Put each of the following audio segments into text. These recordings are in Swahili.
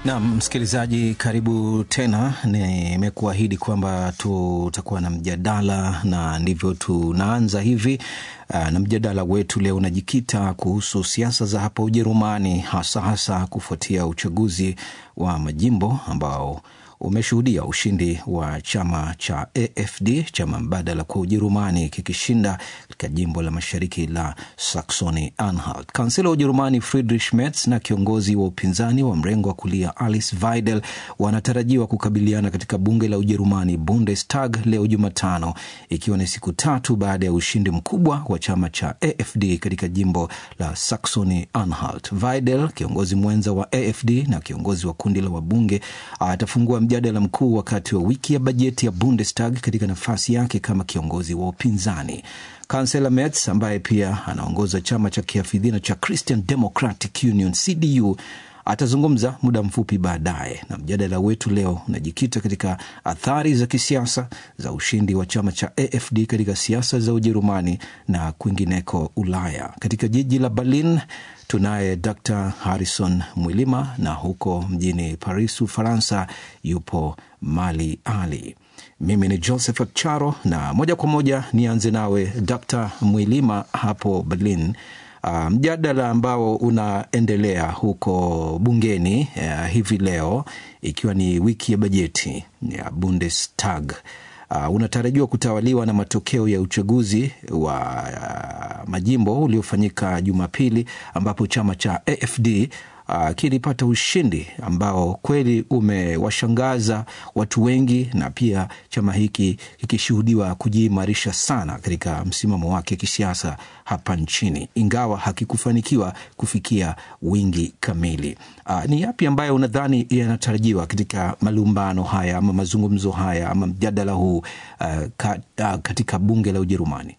Nam msikilizaji, karibu tena. Nimekuahidi kwamba tutakuwa na mjadala na ndivyo tunaanza hivi. Na mjadala wetu leo unajikita kuhusu siasa za hapa Ujerumani, hasa hasa kufuatia uchaguzi wa majimbo ambao umeshuhudia ushindi wa chama cha AfD, chama mbadala kwa Ujerumani, kikishinda katika jimbo la mashariki la Saxony Anhalt. Kansela wa Ujerumani Friedrich Merz na kiongozi wa upinzani wa mrengo wa kulia Alice Weidel wanatarajiwa kukabiliana katika bunge la Ujerumani, Bundestag, leo Jumatano, ikiwa ni siku tatu baada ya ushindi mkubwa wa chama cha AfD katika jimbo la Saxony Anhalt. Weidel, kiongozi mwenza wa AfD na kiongozi wa kundi la wabunge, atafungua mjadala mkuu wakati wa wiki ya bajeti ya Bundestag katika nafasi yake kama kiongozi wa upinzani. Kansela Merz ambaye pia anaongoza chama cha kihafidhina cha Christian Democratic Union CDU atazungumza muda mfupi baadaye, na mjadala wetu leo unajikita katika athari za kisiasa za ushindi wa chama cha AfD katika siasa za Ujerumani na kwingineko Ulaya. Katika jiji la Berlin tunaye Dr Harrison Mwilima na huko mjini Paris, Ufaransa, yupo Mali Ali. Mimi ni Josephat Charo na moja kwa moja nianze nawe Dr Mwilima hapo Berlin. Uh, mjadala ambao unaendelea huko bungeni uh, hivi leo ikiwa ni wiki ya bajeti ya Bundestag uh, unatarajiwa kutawaliwa na matokeo ya uchaguzi wa uh, majimbo uliofanyika Jumapili ambapo chama cha AfD Uh, kilipata ushindi ambao kweli umewashangaza watu wengi, na pia chama hiki kikishuhudiwa kujiimarisha sana katika msimamo wake kisiasa hapa nchini, ingawa hakikufanikiwa kufikia wingi kamili. Uh, ni yapi ambayo unadhani yanatarajiwa katika malumbano haya ama mazungumzo haya ama mjadala huu uh, ka, uh, katika bunge la Ujerumani?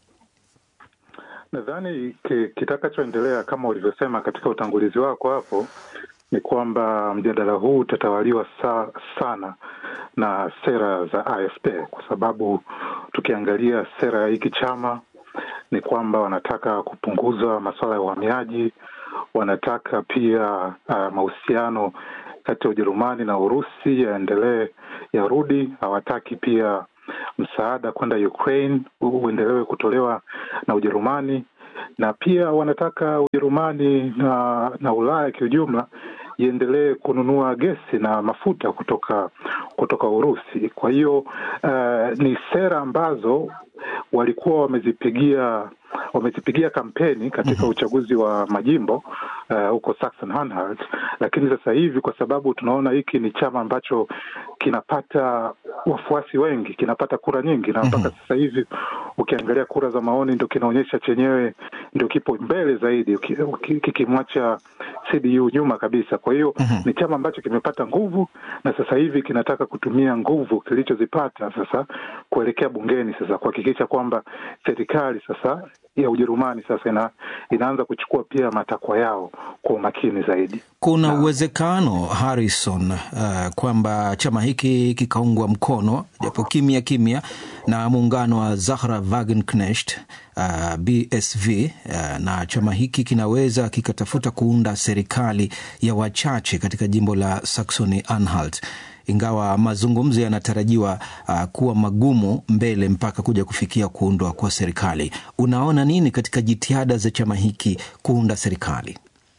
Nadhani kitakachoendelea kama ulivyosema katika utangulizi wako hapo ni kwamba mjadala huu utatawaliwa sa, sana na sera za AfD kwa sababu tukiangalia sera ya hiki chama ni kwamba wanataka kupunguza masuala ya uhamiaji, wanataka pia uh, mahusiano kati ya Ujerumani na Urusi yaendelee yarudi. Hawataki pia msaada kwenda Ukraine uendelewe kutolewa na Ujerumani, na pia wanataka Ujerumani na, na Ulaya kiujumla iendelee kununua gesi na mafuta kutoka kutoka Urusi. Kwa hiyo uh, ni sera ambazo walikuwa wamezipigia wamezipigia kampeni katika uchaguzi wa majimbo huko uh, Saxon Anhalt, lakini sasa hivi kwa sababu tunaona hiki ni chama ambacho kinapata wafuasi wengi, kinapata kura nyingi, na mpaka sasa hivi ukiangalia kura za maoni ndo kinaonyesha chenyewe ndio kipo mbele zaidi, kikimwacha CDU nyuma kabisa. Kwa hiyo ni chama ambacho kimepata nguvu na sasa hivi kinataka kutumia nguvu kilichozipata sasa kuelekea bungeni sasa kuhakikisha kwamba serikali sasa ya Ujerumani sasa ina, inaanza kuchukua pia matakwa yao kwa umakini zaidi. Kuna uwezekano Harrison, uh, kwamba chama hiki kikaungwa mkono japo kimya kimya na muungano wa Zahra Wagenknecht uh, BSV uh, na chama hiki kinaweza kikatafuta kuunda serikali ya wachache katika jimbo la Saxony Anhalt ingawa mazungumzo yanatarajiwa uh, kuwa magumu mbele mpaka kuja kufikia kuundwa kwa serikali. Unaona nini katika jitihada za chama hiki kuunda serikali?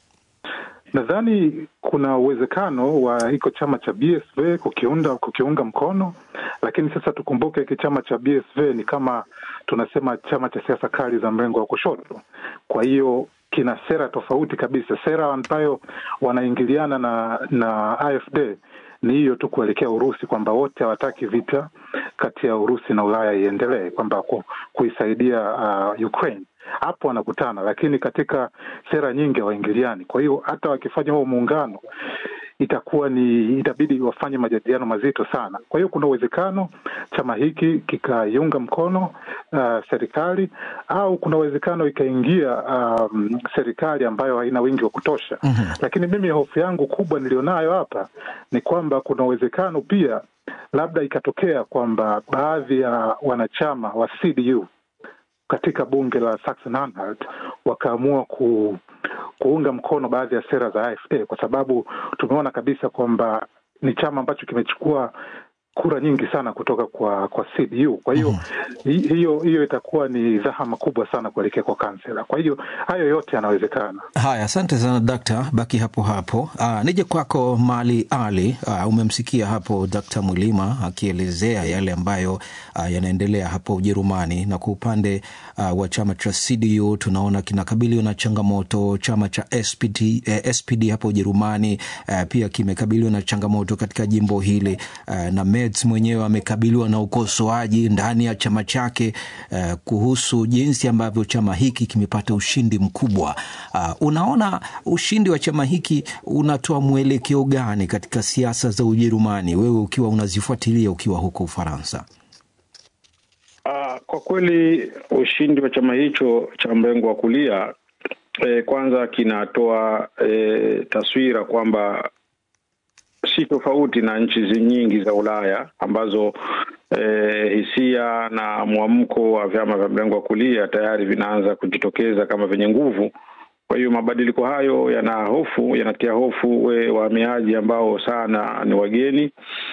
Nadhani kuna uwezekano wa hiko chama cha BSV kukiunda kukiunga mkono, lakini sasa tukumbuke hiki chama cha BSV ni kama tunasema chama cha siasa kali za mrengo wa kushoto, kwa hiyo kina sera tofauti kabisa, sera ambayo wanaingiliana na na AfD ni hiyo tu kuelekea Urusi, kwamba wote hawataki vita kati ya Urusi na Ulaya iendelee, kwamba ku, kuisaidia uh, Ukraine. Hapo wanakutana, lakini katika sera nyingi hawaingiliani. Kwa hiyo hata wakifanya huo muungano itakuwa ni itabidi wafanye majadiliano mazito sana. Kwa hiyo kuna uwezekano chama hiki kikaiunga mkono uh, serikali au kuna uwezekano ikaingia um, serikali ambayo haina wingi wa kutosha. mm-hmm. Lakini mimi hofu yangu kubwa nilionayo hapa ni kwamba kuna uwezekano pia labda ikatokea kwamba baadhi ya wanachama wa CDU katika bunge la Saxon Anhalt wakaamua ku kuunga mkono baadhi ya sera za AfD kwa sababu tumeona kabisa kwamba ni chama ambacho kimechukua kura nyingi sana kutoka kwa kwa CDU. Kwa hiyo hi- hiyo hiyo itakuwa ni dhahama kubwa sana kuelekea kwa kansela. Kwa hiyo hayo yote yanawezekana. Haya, asante sana dakta, baki hapo hapo. Aa, nije kwako Mali Ali. Aa, umemsikia hapo Dakta Mwilima akielezea yale ambayo aa, yanaendelea hapo Ujerumani, na kwa upande aa, wa chama cha CDU tunaona kinakabiliwa na changamoto. Chama cha SPD, eh, SPD hapo Ujerumani eh, pia kimekabiliwa na changamoto katika jimbo hili eh, na Merz mwenyewe amekabiliwa na ukosoaji ndani ya chama chake eh, kuhusu jinsi ambavyo chama hiki kimepata ushindi mkubwa. Uh, unaona ushindi wa chama hiki unatoa mwelekeo gani katika siasa za Ujerumani, wewe ukiwa unazifuatilia ukiwa huko Ufaransa? Uh, kwa kweli ushindi wa chama hicho cha mrengo wa kulia eh, kwanza kinatoa eh, taswira kwamba si tofauti na nchi zi- nyingi za Ulaya ambazo eh, hisia na mwamko wa vyama vya mrengo wa kulia tayari vinaanza kujitokeza kama vyenye nguvu. Kwa hiyo mabadiliko hayo yana hofu, yanatia hofu we wahamiaji ambao sana ni wageni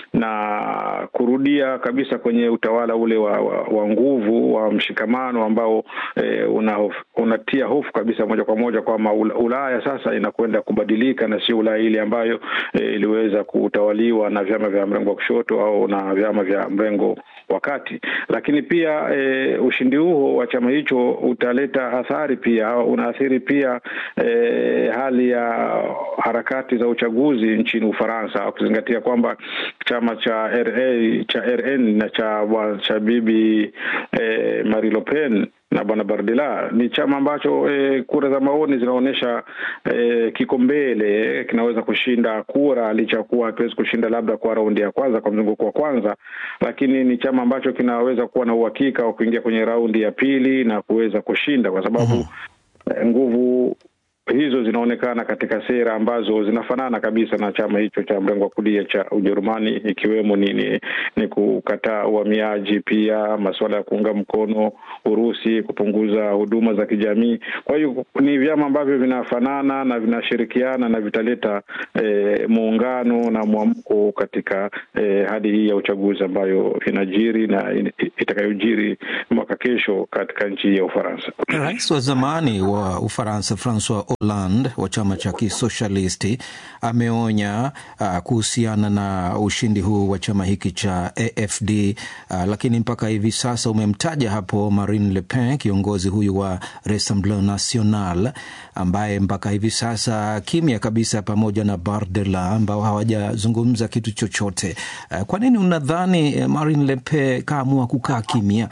na kurudia kabisa kwenye utawala ule wa, wa, wa nguvu wa mshikamano ambao eh, una hofu, unatia hofu kabisa moja kwa moja kwamba Ula- Ulaya sasa inakwenda kubadilika na sio Ulaya ile ambayo eh, iliweza kutawaliwa na vyama vya mrengo wa kushoto au na vyama vya mrengo wa kati. Lakini pia eh, ushindi huo wa chama hicho utaleta athari pia, unaathiri pia eh, hali ya harakati za uchaguzi nchini Ufaransa, ukizingatia kwamba chama cha RA cha RN na cha bwa- cha bibi eh, Marie Le Pen na bwana Bardella ni chama ambacho eh, kura za maoni zinaonyesha eh, kiko mbele, kinaweza kushinda kura licha ya kuwa hakiwezi kushinda labda kwa raundi ya kwanza, kwa mzunguko wa kwanza, lakini ni chama ambacho kinaweza kuwa na uhakika wa kuingia kwenye raundi ya pili na kuweza kushinda kwa sababu eh, nguvu hizo zinaonekana katika sera ambazo zinafanana kabisa na chama hicho cha mrengo wa kulia cha Ujerumani, ikiwemo ni, ni, ni kukataa uhamiaji, pia masuala ya kuunga mkono Urusi, kupunguza huduma za kijamii. Kwa hiyo ni vyama ambavyo vinafanana na vinashirikiana na vitaleta eh, muungano na mwamko katika eh, hadi hii ya uchaguzi ambayo inajiri na in- itakayojiri mwaka kesho katika nchi hii ya Ufaransa. Rais wa zamani wa Ufaransa Francois Hollande wa chama cha kisosialisti ameonya uh, kuhusiana na ushindi huu wa chama hiki cha AFD uh, lakini mpaka hivi sasa umemtaja hapo Marine Le Pen, kiongozi huyu wa Rassemblement National ambaye mpaka hivi sasa kimya kabisa, pamoja na Bardella ambao hawajazungumza kitu chochote. Uh, kwa nini unadhani eh, Marine Le Pen kaamua kukaa kimya?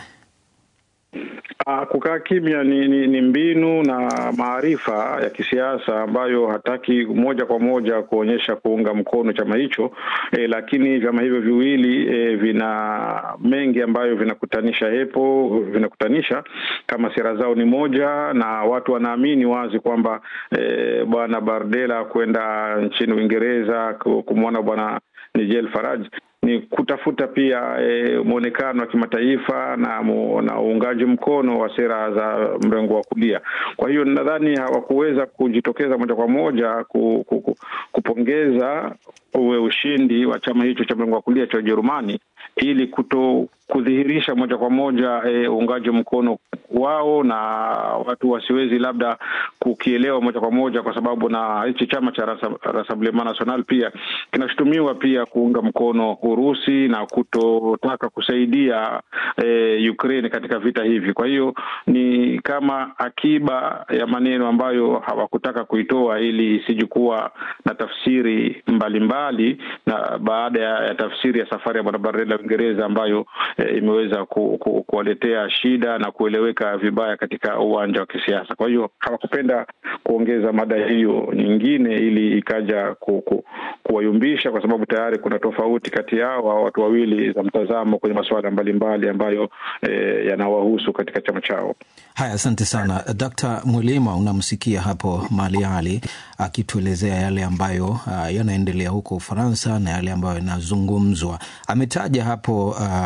Ah, kukaa kimya ni, ni, ni mbinu na maarifa ya kisiasa ambayo hataki moja kwa moja kuonyesha kuunga mkono chama hicho eh, lakini vyama hivyo viwili eh, vina mengi ambayo vinakutanisha hepo vinakutanisha kama sera zao ni moja, na watu wanaamini wazi kwamba eh, bwana Bardella kwenda nchini Uingereza ku- kumwona bwana Nigel Farage ni kutafuta pia e, mwonekano wa kimataifa na, mu, na uungaji mkono wa sera za mrengo wa kulia. Kwa hiyo nadhani hawakuweza kujitokeza moja kwa moja ku, ku, ku, kupongeza uwe ushindi wa chama hicho cha mrengo wa kulia cha Ujerumani ili kuto kudhihirisha moja kwa moja e, uungaji mkono wao na watu wasiwezi labda kukielewa moja kwa moja, kwa sababu na hichi chama cha Rasa- Rassemblement National pia kinashutumiwa pia kuunga mkono Urusi na kutotaka kusaidia e, Ukraine katika vita hivi. Kwa hiyo ni kama akiba ya maneno ambayo hawakutaka kuitoa ili isije kuwa na tafsiri mbalimbali mbali, na baada ya, ya tafsiri ya safari ya bwana Bardella Uingereza ambayo e, imeweza ku, ku, kuwaletea shida na kueleweka vibaya katika uwanja wa kisiasa. Kwa hiyo hawakupenda kuongeza mada hiyo nyingine ili ikaja ku, ku, kuwayumbisha, kwa sababu tayari kuna tofauti kati yao hao watu wawili za mtazamo kwenye masuala mbalimbali ambayo e, yanawahusu katika chama chao. Haya, asante sana Dkt. Mwilima. Unamsikia hapo Mali Ali akituelezea yale ambayo uh, yanaendelea huko Ufaransa na yale ambayo yanazungumzwa. Ametaja hapo uh, swala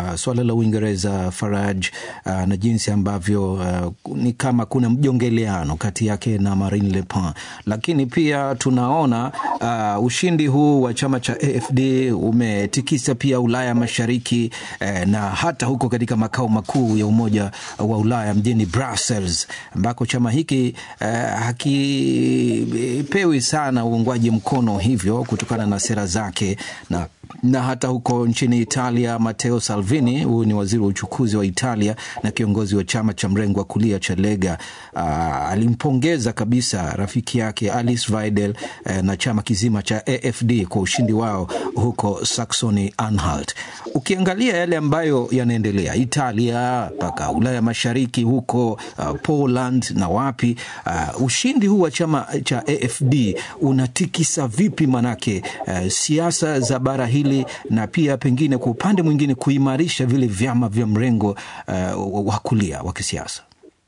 chansela la Uingereza Farage uh, na jinsi ambavyo uh, ni kama kuna mjongeleano kati yake na Marine Le Pen, lakini pia tunaona uh, ushindi huu wa chama cha AFD umetikisa pia Ulaya Mashariki eh, na hata huko katika makao makuu ya Umoja wa Ulaya mjini Brussels ambako chama hiki eh, hakipewi sana uungwaji mkono hivyo kutokana na sera zake na na hata huko nchini Italia, Matteo Salvini, huyu ni waziri wa uchukuzi wa Italia na kiongozi wa chama cha mrengo wa kulia cha Lega, uh, alimpongeza kabisa rafiki yake Alice Weidel uh, na chama kizima cha AFD kwa ushindi wao huko Saxony Anhalt. Ukiangalia yale ambayo yanaendelea Italia mpaka Ulaya Mashariki huko uh, Poland na wapi, uh, ushindi huu wa chama cha AFD unatikisa vipi manake uh, siasa za bara hili na pia pengine kwa upande mwingine kuimarisha vile vyama vya mrengo uh, wa kulia wa kisiasa.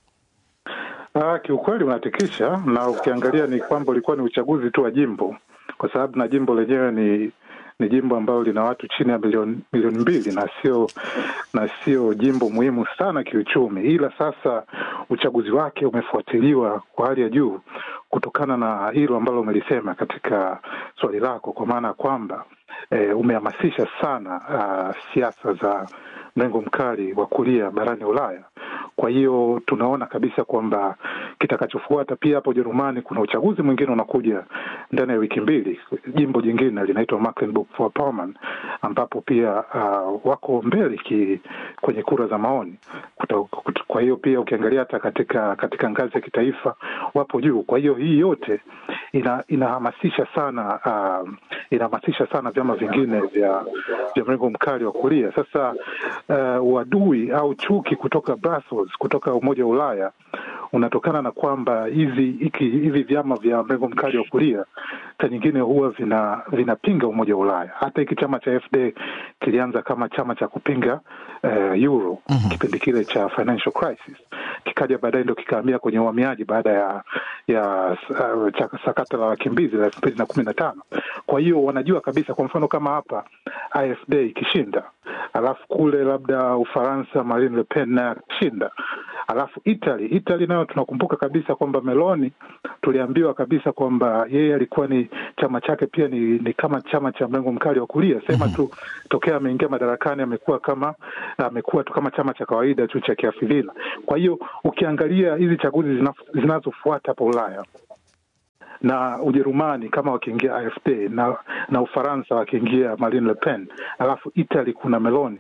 Ah, kiukweli unatikisha, na ukiangalia ni kwamba ulikuwa ni uchaguzi tu wa jimbo, kwa sababu na jimbo lenyewe ni ni jimbo ambalo lina watu chini ya milioni milioni mbili na sio na sio jimbo muhimu sana kiuchumi, ila sasa uchaguzi wake umefuatiliwa kwa hali ya juu kutokana na hilo ambalo umelisema katika swali lako, kwa maana ya kwamba e, umehamasisha sana uh, siasa za mrengo mkali wa kulia barani Ulaya. Kwa hiyo tunaona kabisa kwamba kitakachofuata pia hapo Ujerumani kuna uchaguzi mwingine unakuja ndani ya wiki mbili, jimbo jingine linaitwa Mecklenburg-Vorpommern ambapo pia uh, wako mbele ki, kwenye kura za maoni. Kwa hiyo pia ukiangalia hata katika katika ngazi ya kitaifa wapo juu. Kwa hiyo hii yote ina, inahamasisha sana uh, inahamasisha sana vyama vingine vya vya mrengo mkali wa kulia. Sasa uh, uadui au chuki kutoka Brussels, kutoka Umoja wa Ulaya unatokana na kwamba hizi hivi vyama vya mrengo mkali wa kulia saa nyingine huwa vina vinapinga umoja wa Ulaya. Hata hiki chama cha FD kilianza kama chama cha kupinga uh, euro mm -hmm. kipindi kile cha financial crisis, kikaja baadaye ndo kikahamia kwenye uhamiaji baada ya ya uh, sakata la wakimbizi la elfu mbili na kumi na tano. Kwa hiyo wanajua kabisa, kwa mfano kama hapa AfD ikishinda, alafu kule labda Ufaransa Marine Le Pen naye akishinda alafu Italy Italy nayo tunakumbuka kabisa kwamba Meloni tuliambiwa kabisa kwamba yeye alikuwa ni chama chake pia ni, ni kama chama cha mrengo mkali wa kulia sema tu tokea ameingia madarakani amekuwa kama amekuwa tu kama chama cha kawaida tu cha kiafidhila. Kwa hiyo ukiangalia hizi chaguzi zinazofuata hapa Ulaya na Ujerumani kama wakiingia AfD na na Ufaransa wakiingia Marine Le Pen, alafu Italy kuna Meloni.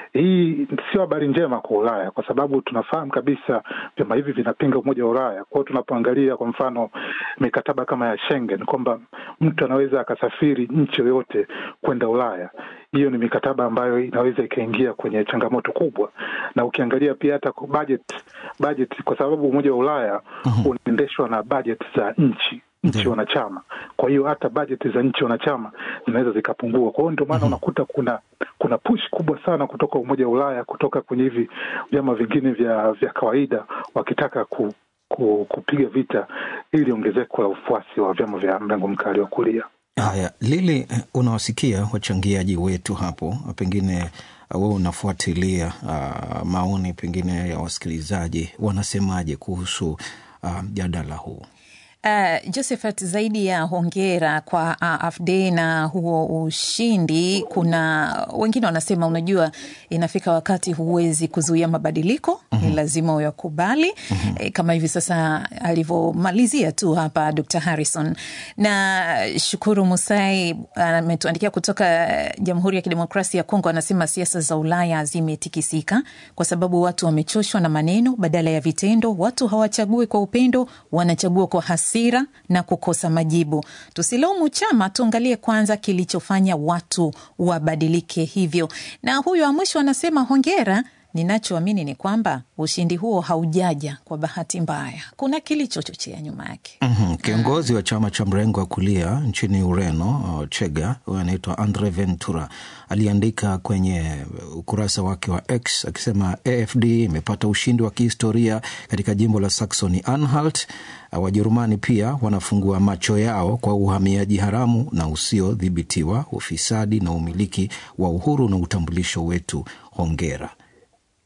Hii sio habari njema kwa Ulaya, kwa sababu tunafahamu kabisa vyama hivi vinapinga umoja wa Ulaya. Kwa hiyo tunapoangalia kwa mfano mikataba kama ya Schengen kwamba mtu anaweza akasafiri nchi yoyote kwenda Ulaya, hiyo ni mikataba ambayo inaweza ikaingia kwenye changamoto kubwa, na ukiangalia pia hata budget, budget kwa sababu umoja wa Ulaya unaendeshwa na budget za nchi nchi wanachama. Kwa hiyo hata bajeti za nchi wanachama zinaweza zikapungua. Kwa hiyo ndio maana unakuta kuna kuna push kubwa sana kutoka Umoja wa Ulaya, kutoka kwenye hivi vyama vingine vya vya kawaida, wakitaka ku, ku, kupiga vita ili ongezeko la ufuasi wa vyama vya mrengo mkali wa kulia. Haya, Lili, unawasikia wachangiaji wetu hapo, pengine wewe unafuatilia uh, maoni pengine ya wasikilizaji wanasemaje kuhusu mjadala uh, huu? Uh, Josephat, zaidi ya hongera kwa AfD na huo ushindi, kuna wengine wanasema, unajua, inafika wakati huwezi kuzuia mabadiliko mm -hmm. Ni lazima uyakubali mm -hmm. E, kama hivi sasa alivyomalizia tu hapa Dr. Harrison. Na Shukuru Musai ametuandikia uh, kutoka Jamhuri ya Kidemokrasia ya Kongo, anasema siasa za Ulaya zimetikisika kwa sababu watu wamechoshwa na maneno badala ya vitendo. Watu hawachagui kwa upendo, wanachagua kwa hasi na kukosa majibu. Tusilaumu chama, tuangalie kwanza kilichofanya watu wabadilike hivyo. Na huyu wa mwisho anasema hongera. Ninachoamini ni kwamba ushindi huo haujaja kwa bahati mbaya, kuna kilichochochea nyuma yake. mm -hmm. Kiongozi wa chama cha mrengo wa kulia nchini Ureno, Chega, huyo anaitwa Andre Ventura, aliandika kwenye ukurasa wake wa X akisema AfD imepata ushindi wa kihistoria katika jimbo la Saxony Anhalt. Wajerumani pia wanafungua macho yao kwa uhamiaji haramu na usiodhibitiwa, ufisadi na umiliki wa uhuru na utambulisho wetu. Hongera.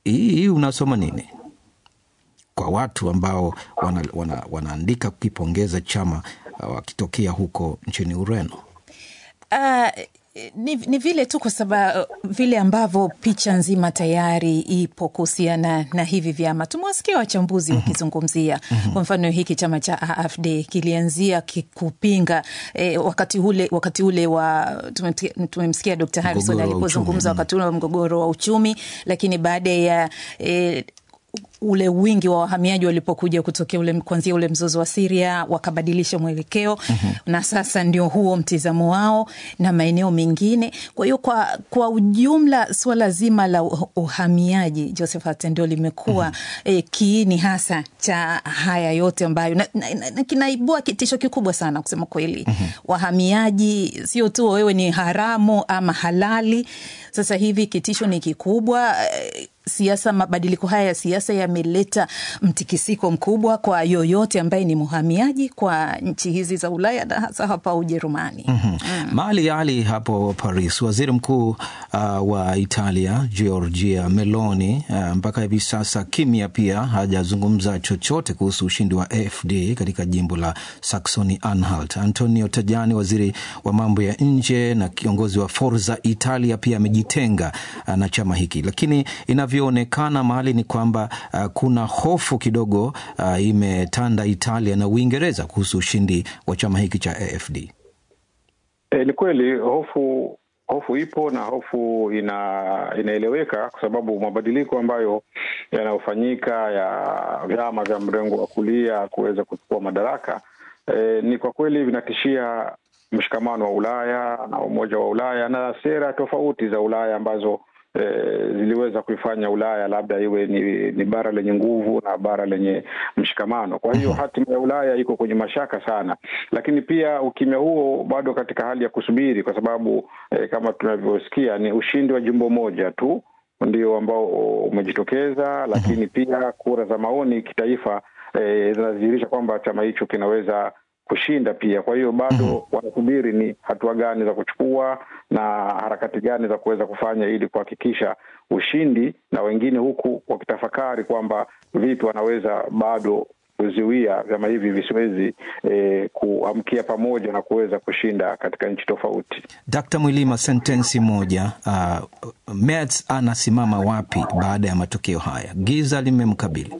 hii unasoma nini kwa watu ambao wana, wana, wanaandika kukipongeza chama wakitokea huko nchini Ureno? Uh, ni, ni vile tu kwa sababu vile ambavyo picha nzima tayari ipo kuhusiana na hivi vyama. Tumewasikia wachambuzi wakizungumzia kwa mfano hiki chama cha AfD kilianzia kupinga eh, wakati ule, wakati ule wa tumemsikia Dr. Harrison alipozungumza wakati ule wa mgogoro wa uchumi, lakini baada ya eh, ule wingi wa wahamiaji walipokuja kutokea ule kuanzia ule mzozo wa Syria wakabadilisha mwelekeo mm -hmm. na sasa ndio huo mtizamo wao na maeneo mengine. Kwa hiyo kwa, kwa ujumla suala zima la uhamiaji Josephat ndio limekuwa mm -hmm. eh, kiini hasa cha haya yote ambayo na, na, na, na kinaibua kitisho kikubwa sana kusema kweli mm -hmm. wahamiaji sio tu wewe ni haramu ama halali, sasa hivi kitisho ni kikubwa eh, siasa mabadiliko haya ya siasa yameleta mtikisiko mkubwa kwa yoyote ambaye ni mhamiaji kwa nchi hizi za Ulaya na hasa hapa Ujerumani. mm -hmm. mm. Mali Ali hapo Paris, waziri mkuu uh, wa Italia Giorgia Meloni uh, mpaka hivi sasa kimya, pia hajazungumza chochote kuhusu ushindi wa AfD katika jimbo la Saxony Anhalt. Antonio Tajani, waziri wa mambo ya nje na kiongozi wa Forza Italia, pia amejitenga uh, na chama hiki, lakini inavyoonekana mahali ni kwamba uh, kuna hofu kidogo uh, imetanda Italia na Uingereza kuhusu ushindi wa chama hiki cha AfD. E, ni kweli hofu hofu ipo na hofu ina inaeleweka kwa sababu mabadiliko ambayo yanayofanyika ya vyama vya mrengo wa kulia kuweza kuchukua madaraka e, ni kwa kweli vinatishia mshikamano wa Ulaya na umoja wa Ulaya na sera tofauti za Ulaya ambazo E, ziliweza kuifanya Ulaya labda iwe ni, ni bara lenye nguvu na bara lenye mshikamano. Kwa hiyo hatima ya Ulaya iko kwenye mashaka sana, lakini pia ukimya huo bado katika hali ya kusubiri, kwa sababu e, kama tunavyosikia ni ushindi wa jimbo moja tu ndio ambao umejitokeza, lakini pia kura za maoni kitaifa e, zinadhihirisha kwamba chama hicho kinaweza kushinda pia. Kwa hiyo bado mm -hmm. wanasubiri ni hatua gani za kuchukua na harakati gani za kuweza kufanya ili kuhakikisha ushindi, na wengine huku wakitafakari kwamba vipi wanaweza bado kuzuia vyama hivi visiwezi eh, kuamkia pamoja na kuweza kushinda katika nchi tofauti. Dkt. Mwilima, sentensi moja. Uh, Merz anasimama wapi baada ya matokeo haya? Giza limemkabili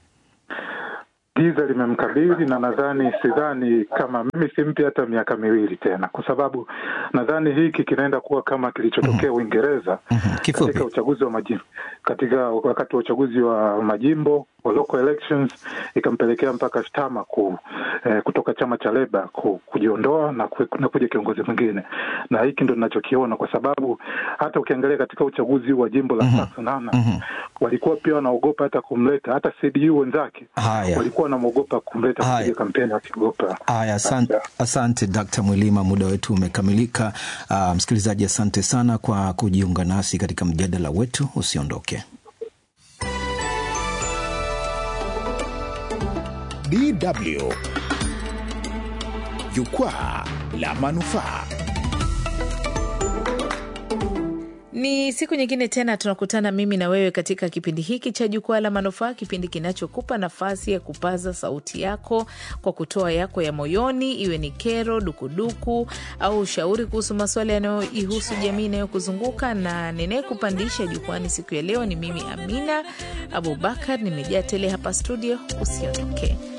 giza limemkabili na nadhani, sidhani kama mimi simpi hata miaka miwili tena, kwa sababu nadhani hiki kinaenda kuwa kama kilichotokea Uingereza mm -hmm. katika uchaguzi wa majimbo, katika wakati wa uchaguzi wa majimbo wa local elections, ikampelekea mpaka Starmer ku, eh, kutoka chama cha Leba ku, kujiondoa na, ku, na kuja kiongozi mwingine, na hiki ndo ninachokiona, kwa sababu hata ukiangalia katika uchaguzi wa jimbo la mm -hmm. Saxony mm -hmm. walikuwa pia wanaogopa hata kumleta hata CDU wenzake walikuwa wanamwogopa kumleta kupiga kampeni wakiogopa. Haya, asante, asante Dkt. Mwilima, muda wetu umekamilika. Uh, msikilizaji, asante sana kwa kujiunga nasi katika mjadala wetu, usiondoke. DW Jukwaa la Manufaa. Ni siku nyingine tena tunakutana mimi na wewe katika kipindi hiki cha Jukwaa la Manufaa, kipindi kinachokupa nafasi ya kupaza sauti yako kwa kutoa yako ya moyoni, iwe ni kero, dukuduku au ushauri kuhusu masuala yanayoihusu jamii inayokuzunguka. Na ninayekupandisha jukwani siku ya leo ni mimi Amina Abubakar, nimejaa tele hapa studio. Usiondoke.